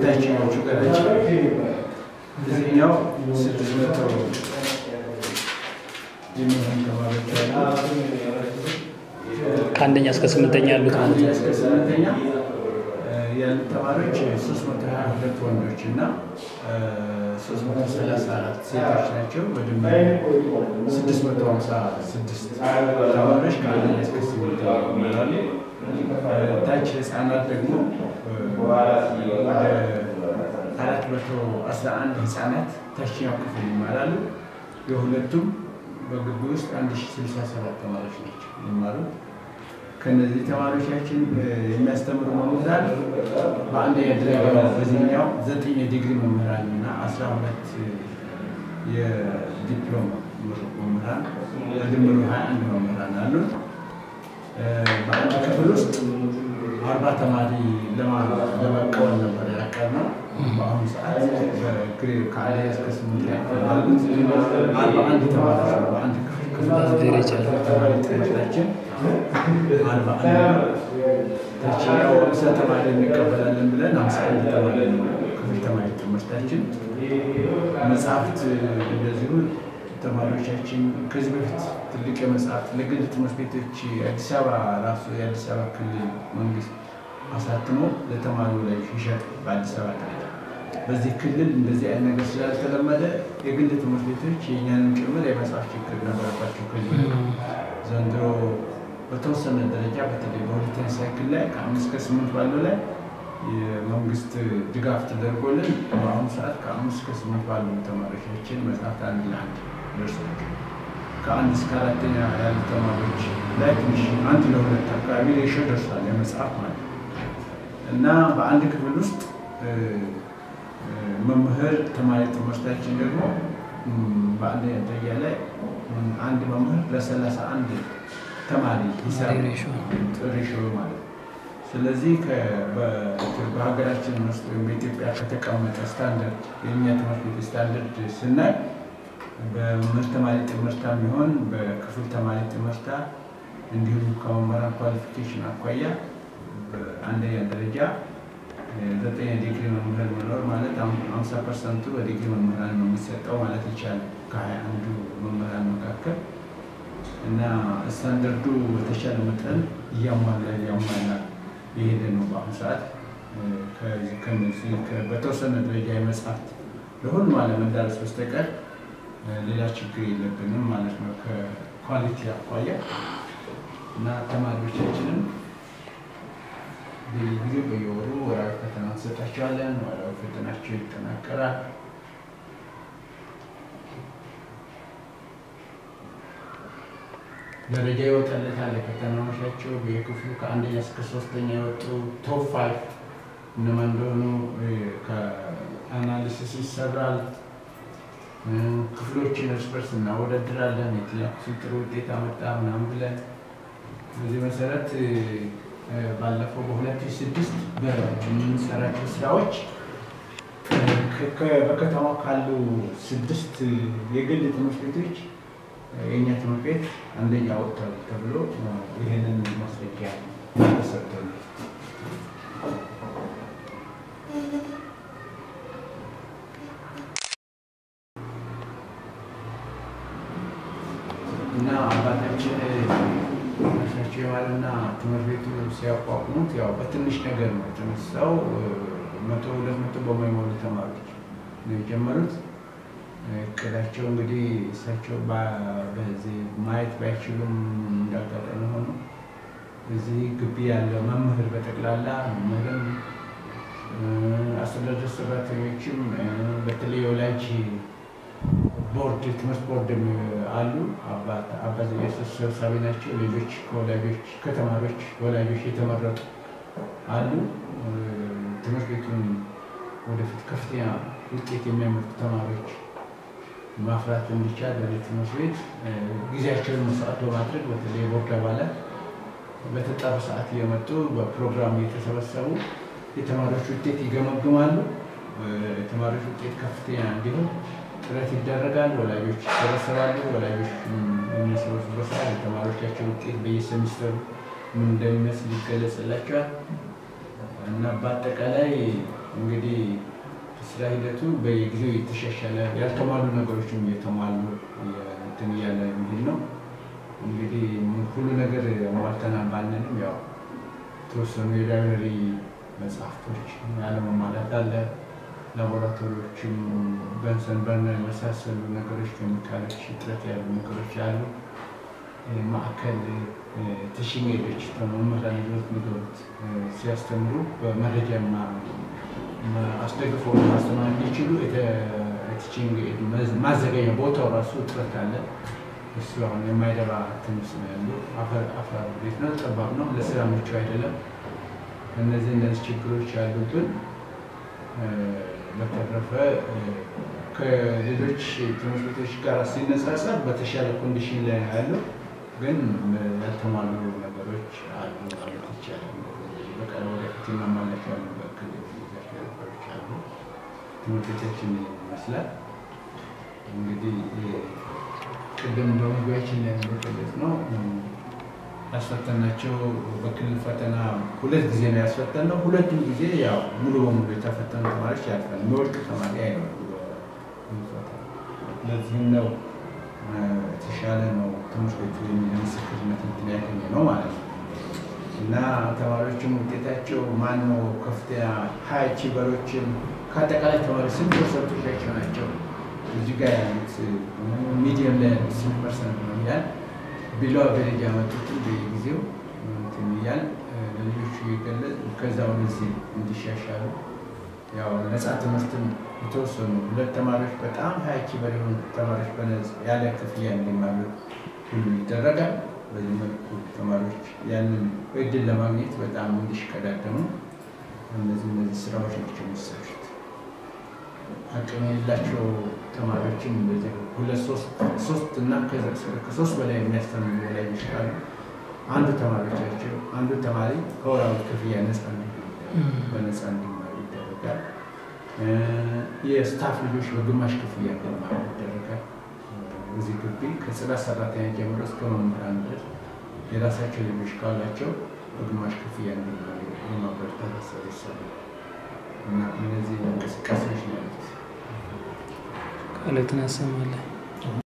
የታችኛዎቹ ገላቸው እዚህኛው ስድስት መቶ የሚሆን ተማሪዎች አሉ። ከአንደኛ እስከ ስምንተኛ ያሉት ማለት ከአንደኛ ነው። እስከ ስምንተኛ ያሉት ተማሪዎች ሶስት መቶ ሀያ ሁለት ወንዶች እና ሶስት መቶ ሰላሳ አራት ሴቶች ናቸው። በድምር ስድስት መቶ ሀምሳ ስድስት ተማሪዎች ከአንደኛ እስከ ስምንተኛ ይማራሉ። ታች ህፃናት ደግሞ ወደ አራት መቶ አስራ አንድ ህፃናት ታችኛው ክፍል ይማራሉ። የሁለቱም በግቢ ውስጥ አንድ ሺ ስልሳ ሰባት ተማሪዎች ናቸው የሚማሩት። ከነዚህ ተማሪዎቻችን የሚያስተምሩ መምህራን በአንደኛ ደረጃ በዚህኛው ዘጠኝ የዲግሪ መምህራን እና አስራ ሁለት የዲፕሎም ምሩቅ መምህራን በድምሩ ሀያ አንድ መምህራን አሉ። በአንድ ክፍል ውስጥ አርባ ተማሪ ለመቀበል ነበር ያቀድነው። በአሁኑ ሰዓት በግሬድ ከአንደኛ እስከ ስምንት ያሉት አርባ አንድ ተማሪዎች ነው በአንድ ክፍል ደረጃ ተማሪ ትምህርታችን አርባ አንድ ነው። ታችኛው ሃምሳ ተማሪ እንቀበላለን ብለን ሃምሳ አንድ ተማሪ ነው ክፍል ተማሪ ትምህርታችን። መጽሐፍት እንደዚሁ ተማሪዎቻችን ከዚህ በፊት ትልቅ የመጽሐፍት ለግል ትምህርት ቤቶች አዲስ አበባ ራሱ የአዲስ አበባ ክልል መንግስት አሳትሞ ለተማሪው ላይ ይሸጥ በአዲስ አበባ ደረጃ። በዚህ ክልል እንደዚህ አይነት ነገር ስላልተለመደ የግል ትምህርት ቤቶች የእኛንም ጭምር የመጽሐፍ ችግር ነበረባቸው። ከዚህ ዘንድሮ በተወሰነ ደረጃ በተለይ በሁለተኛ ሳይክል ላይ ከአምስት ከስምንት ባለው ላይ የመንግስት ድጋፍ ተደርጎልን በአሁኑ ሰዓት ከአምስት እስከ ስምንት ባሉ ተማሪዎቻችን መጽሐፍት አንድ ለአንድ ደርሷል። ከአንድ እስከ አራተኛ ያሉ ተማሪዎች ላይ ትንሽ አንድ ለሁለት አካባቢ ሬሾ ደርሷል የመጽሐፍ ማለት ነው። እና በአንድ ክፍል ውስጥ መምህር ተማሪ ትምህርታችን ደግሞ በአንደኛ ደረጃ ላይ አንድ መምህር ለሰላሳ አንድ ተማሪ ሂሳብ ሬሾ ሬሾ ማለት ነው። ስለዚህ በሀገራችን ውስጥ ወይም በኢትዮጵያ ከተቀመጠ ስታንዳርድ የእኛ ትምህርት ቤት ስታንዳርድ ስናይ በመምህር ተማሪ ትምህርታ ቢሆን በክፍል ተማሪ ትምህርታ እንዲሁም ከመምህራን ኳሊፊኬሽን አኳያ በአንደኛ ደረጃ ዘጠኝ ዲግሪ መምህር መኖር ማለት አምሳ ፐርሰንቱ በዲግሪ መምህራን ነው የሚሰጠው ማለት ይቻላል ከሀያ አንዱ መምህራን መካከል እና ስታንዳርዱ በተሻለ መጠን እያሟላ እያሟላ የሄደ ነው። በአሁኑ ሰዓት ከነዚህ በተወሰነ ደረጃ የመጽሐፍት ለሁሉም አለመዳረስ በስተቀር ሌላ ችግር የለብንም ማለት ነው ከኳሊቲ አኳያ እና ተማሪዎቻችንም ጊዜ በየወሩ ወራዊ ፈተና እንሰጣቸዋለን። ወራዊ ፈተናቸው ይጠናቀራል። ደረጃ ይወጣለታል። የፈተናዎቻቸው የክፍሉ ከአንደኛ እስከ ሶስተኛ የወጡ ቶፕ ፋይቭ እነማን እንደሆኑ ከአናሊሲስ ይሰራል። ክፍሎችን እርስ በርስ እናወዳድራለን። የትኛው ክፍል ጥሩ ውጤት አመጣ ምናምን ብለን በዚህ መሰረት ባለፈው በሁለት ሺህ ስድስት በምንሰራቸው ስራዎች በከተማው ካሉ ስድስት የግል ትምህርት ቤቶች የእኛ ትምህርት ቤት አንደኛ ወጥቷል ተብሎ ይህንን ማስረጃ ተሰጥቶን እና አባታችን ናቸው የማለና ትምህርት ቤቱ ሲያቋቁሙት ያው በትንሽ ነገር ነው የተነሳው። መቶ ሁለት መቶ በማይሞሉ ተማሪዎች ነው የጀመሩት። እቅዳቸው እንግዲህ እሳቸው በዚህ ማየት ባይችሉም እንዳጋጣሚ ሆኖ እዚህ ግቢ ያለ መምህር በጠቅላላ መምህርም አስተዳደር ሰራተኞችም በተለይ የወላጅ ቦርድ ትምህርት ቦርድ አሉ። አባ ዘኢየሱስ ሰብሳቢ ናቸው። ሌሎች ከወላጆች ከተማሪዎች ወላጆች የተመረጡ አሉ። ትምህርት ቤቱን ወደፊት ከፍተኛ ውጤት የሚያመጡ ተማሪዎች ማፍራት እንዲቻል ወደ ትምህርት ቤት ጊዜያቸውን መስዋዕት በማድረግ በተለይ የቦርድ አባላት በተጠሩ ሰዓት እየመጡ በፕሮግራም እየተሰበሰቡ የተማሪዎች ውጤት ይገመግማሉ። የተማሪዎች ውጤት ከፍተኛ እንዲሆን ጥረት ይደረጋል። ወላጆች ይሰበሰባሉ። ወላጆች የሚሰበስቡበት ሰዓት የተማሪዎቻቸው ውጤት በየሴሚስተሩ ምን እንደሚመስል ይገለጽላቸዋል እና በአጠቃላይ እንግዲህ ስራ ሂደቱ በየጊዜው የተሻሻለ ያልተሟሉ ነገሮችም እየተሟሉ እንትን እያለ የሚሄድ ነው። እንግዲህ ሁሉ ነገር ሟልተናል ባንልም ያው የተወሰኑ የላይብረሪ መጽሐፍቶች ያለመሟላት አለ። ላቦራቶሪዎችም በንሰን በርነር የመሳሰሉ ነገሮች ኬሚካሎች እጥረት ያሉ ነገሮች አሉ። ማዕከል ቲችንግ ኤዶች መምህራን ይዞት የሚገቡት ሲያስተምሩ በመረጃ አስደግፎ ማስተማር እንዲችሉ ቲችንግ ኤድ ማዘጋጃ ቦታው ራሱ እጥረት አለ። እሱ አሁን የማይረባ ትንሽ ነው ያለው። አፈር ቤት ነው፣ ጠባብ ነው፣ ለስራ ምቹ አይደለም። እነዚህ እነዚህ ችግሮች ያሉብን በተረፈ ከሌሎች ትምህርት ቤቶች ጋር ሲነጻጸር በተሻለ ኮንዲሽን ላይ ነው ያለው። ግን ያልተሟሉ ነገሮች አሉ ማለት ይቻላል። በቀን ወደፊት ማማለት ያሉ ነገሮች አሉ። ትምህርት ቤቶችን ይመስላል እንግዲህ ቅድም በመግቢያችን ላይ እንደገለጽ ነው ያስፈተናቸው በክልል ፈተና ሁለት ጊዜ ነው ያስፈተነው። ሁለቱም ጊዜ ያው ሙሉ በሙሉ የተፈተኑ ተማሪዎች ያልፋል። የሚወድቅ ተማሪ አይኖርም። ለዚህም ነው የተሻለ ነው ትምህርት ቤቱ የሚል ምስክርነት እንትን ያገኘ ነው ማለት ነው። እና ተማሪዎችም ውጤታቸው ማን ነው ከፍተኛ ሀያ ቺበሮችን ከአጠቃላይ ተማሪ ስንት ፐርሰንቶቻቸው ናቸው እዚህ ጋር ያሉት ሚዲየም ላይ ያሉት ስንት ፐርሰንት ነው እያል ቢሎ አቨሬጅ ያመጡትን በየጊዜው እንትን እያል ለልጆቹ እየገለጽ ከዛ ወደዚህ እንዲሻሻሉ ያው ነፃ ትምህርትም የተወሰኑ ሁለት ተማሪዎች በጣም ሀያ ኪበር የሆኑ ተማሪዎች በነፃ ያለ ክፍያ እንዲማሩ ሁሉ ይደረጋል። በዚህ መልኩ ተማሪዎች ያንን እድል ለማግኘት በጣም እንዲሽቀዳደሙ እነዚህ እነዚህ ስራዎች ናቸው የሚሰሩት። አቅም የሌላቸው ተማሪዎችም እንደዚህ ሁለት ሶስት እና ከሶስት በላይ የሚያስተምሩ ወላጆች ካሉ አንዱ ተማሪዎቻቸው አንዱ ተማሪ ከወራዊ ክፍያ ነፃ በነፃ እንዲማሩ ይደረጋል። የስታፍ ልጆች በግማሽ ክፍያ እንዲማሩ ይደረጋል። እዚህ ግቢ ከጽዳት ሰራተኛ ጀምሮ እስከ መምህራን ድረስ የራሳቸው ልጆች ካላቸው በግማሽ ክፍያ እንዲማሩ የማበረታታት ስራ ይሰራል እና እነዚህ እንቅስቃሴዎች ነው ያሉት። ቃልህን ያሰማልን።